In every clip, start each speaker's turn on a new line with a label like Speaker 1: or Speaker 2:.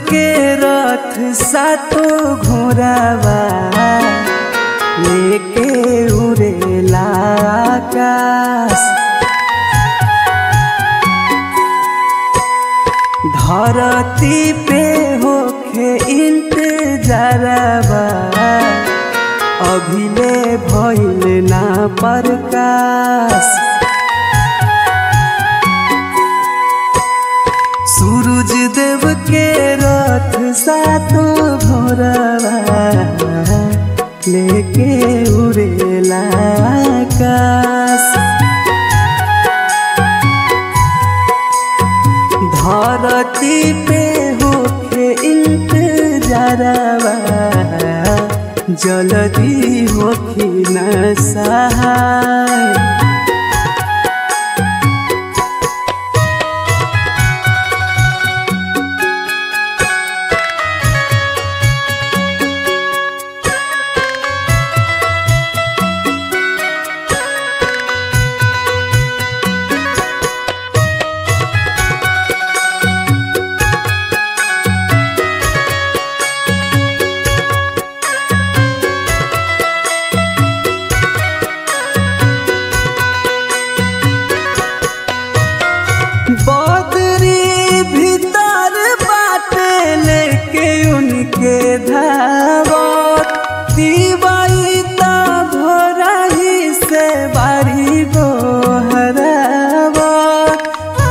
Speaker 1: के रथ सातो घोड़ावा लेके उड़ेला आकाश धरती पे होखे इंतजारबा अभिले भइल ना प्रकाश सूरज देव के रथ सातो भोरवा लेके उड़ेला आकाश धरती पे होखे इंतजारवा जल्दी होखी न सहाय बदरी भीतर बाटे लेके उनके धावत दिवाई ता भोरही से बारी गो हरावत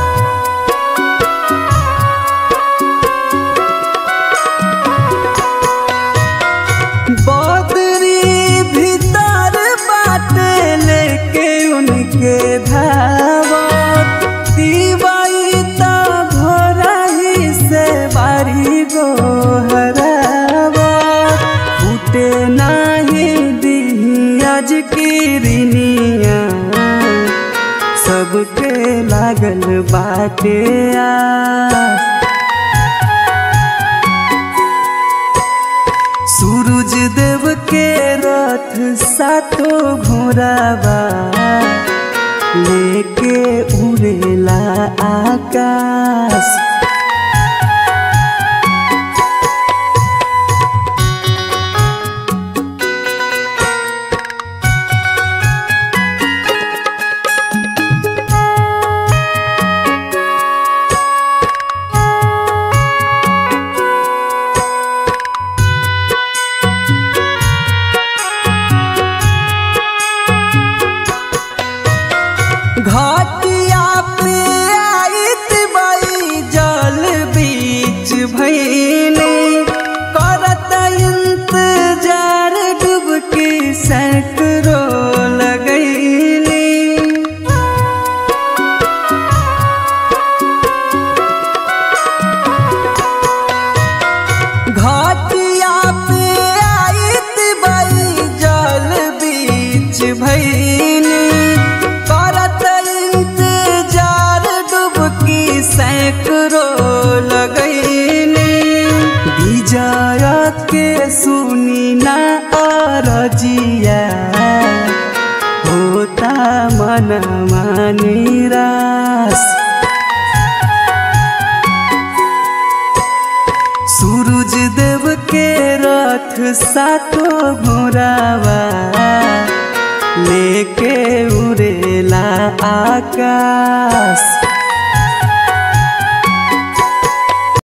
Speaker 1: बदरी भीतर बाटे लेके उनके धावत दिवाई ता भोरही से बारी गो हरावत फूटे नाही दिही आज की रिनिया सबके लागल बाटे आस सूरज देव के रथ सातो घोड़ावा लेके उड़ेला आकाश घाटिया पे आइत बाई जल बीच भैले करत इंतजार डुबकी सैकड़ो लगैली घाटिया पे आइत बाई जल बीच भैली करत इंतजार डुबकी सैकड़ो लगैली विजय के सुनी ना अरजिया होता मनमा निराश सूरज देव के रथ सातो घोड़ावा लेके उड़ेला आकाश